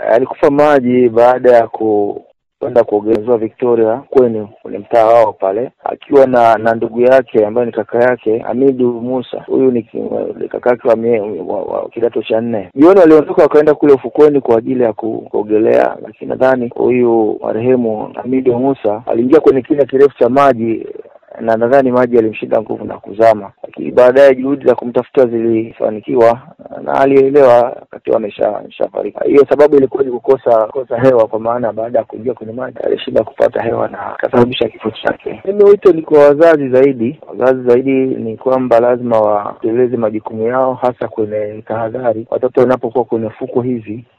alikufa maji baada ya ku kwenda kuogelea ziwa Victoria kweni kwenye mtaa wao pale, akiwa na na ndugu yake ambaye ni kaka yake Hamidu Musa. Huyu ni ki- ni kaka yake wa, mie- wa, wa kidato cha nne. Jioni waliondoka wakaenda kule ufukweni kwa ajili ya ku- kuogelea, lakini nadhani huyu marehemu Hamidu Musa aliingia kwenye kina kirefu cha maji na nadhani maji yalimshinda nguvu na kuzama, lakini baadaye juhudi za kumtafuta zilifanikiwa na alielewa akiwa amesha ameshafariki. Hiyo sababu ilikuwa ni kukosa kosa hewa, kwa maana baada ya kuingia kwenye maji alishinda kupata hewa na akasababisha kifo chake. Mimi wito ni kwa wazazi zaidi, wazazi zaidi ni kwamba lazima watekeleze majukumu yao, hasa kwenye tahadhari. Watoto wanapokuwa kwenye fuko hizi